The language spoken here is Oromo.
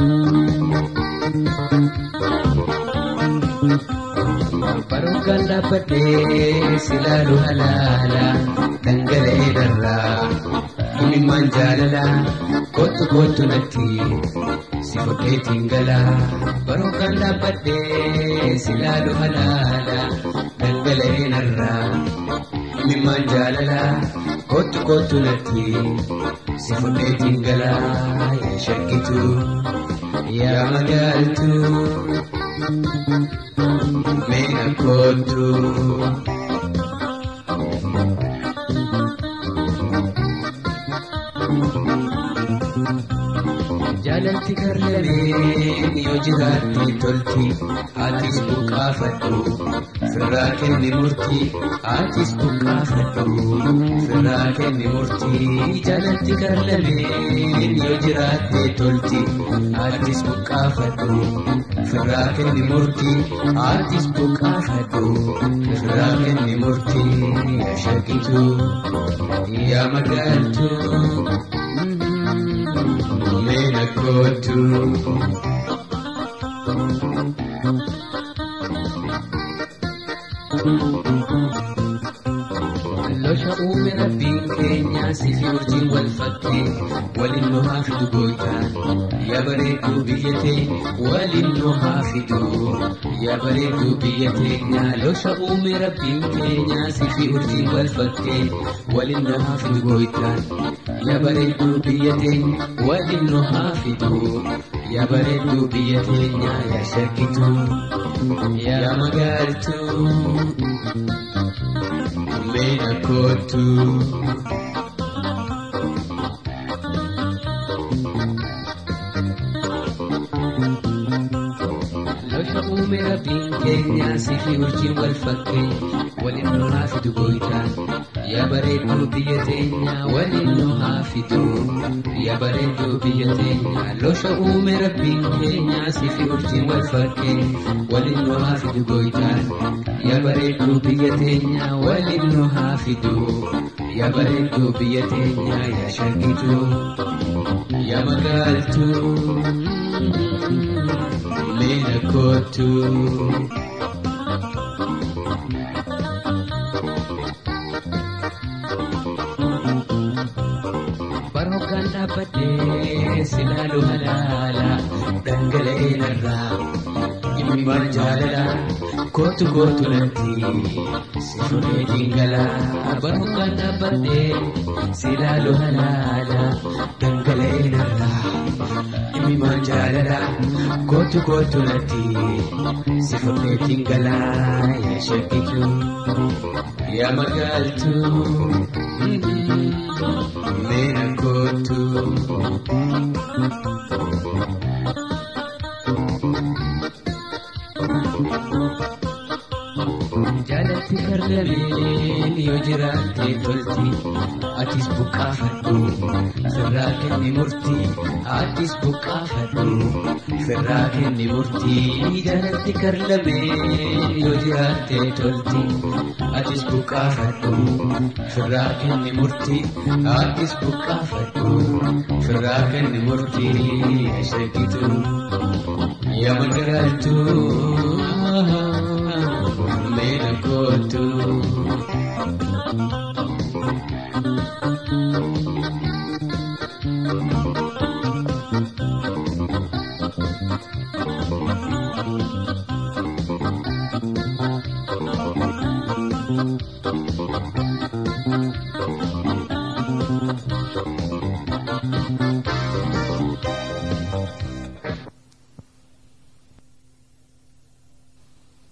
Barokaan dhaabbadhee silaalu halaala dhangala'ee darraa himimmaan jaalala kottu kottu natti si fudheetiin gala. Barokaan dhaabbadhee silaalu halaala dhangala'ee narraa himimmaan jaalala kottu kottu natti si fudheetiin gala yaa shakkitu yaa magaaltu. Meena kootu. Jaalalti garlameen yoo jiraatti tolti atis buqqaafadhu firraa kenni murtii atis buqqaafadhu firraa kenni murtii jaalalti garlameen yoo jiraatti tolti atis buqqaafadhu firraa kenni murtii atis buqqaafadhu firraa kenni murtii yaa shakitu yaa magaaltu. Meena kootu. Losha uume rabbiin keenya sifi urjiin wal fakkee waliin nu haa fidu gooytaan yaa bareedduu biyya teenya waliin nu haa fidu yaa bareedduu biyya teenya losha uume rabbiin keenya sifi urjiin wal fakkee waliin nu haa fidu gooytaan yaa bareedduu biyya teenya waliin nu haa fidu yaa bareedduu biyya teenya yaa shakkitu yaa magaaltuu. Meena kootu. Losha uume rabbiin keenya sifi urjiin wal fakkee waliin nu haa fidu gooytaan yaa bareedduu biyya teenya waliin nu haa fidu yaa bareedduu biyya teenya losha uume rabbiin keenya sifi urjiin wal fakkee waliin nu haa fidu gooytaan yaa bareedduu biyya teenya waliin nu haa fidu yaa bareedduu biyya teenya yaa shakkitu yaa magaaltuu. Meena kootu. Barookaan dhaabbadhee silaalu halaala dhangala'ee narraa imimmaan jaalala kootu kootu natti si fudheetiin gala. Barookaan dhaabbadhee silaalu halaala dhangala'ee narraa imimmaan jaalala kootu kootu natti si fudheetiin gala yaa shakkitu yaa magaaltuu. Meena kootu. Jaalatti garlameen yoo jiraatte tolti atis buqqaafadhu firraa kenni murtii atis buqqaafadhu firraa kenni murtii jaalatti garlameen yoo jiraatte tolti atis buqqaafadhu firraa kenni murtii atis buqqaafadhu firraa kenni murtii shakitu yaa magaaltuu. Meena kootu.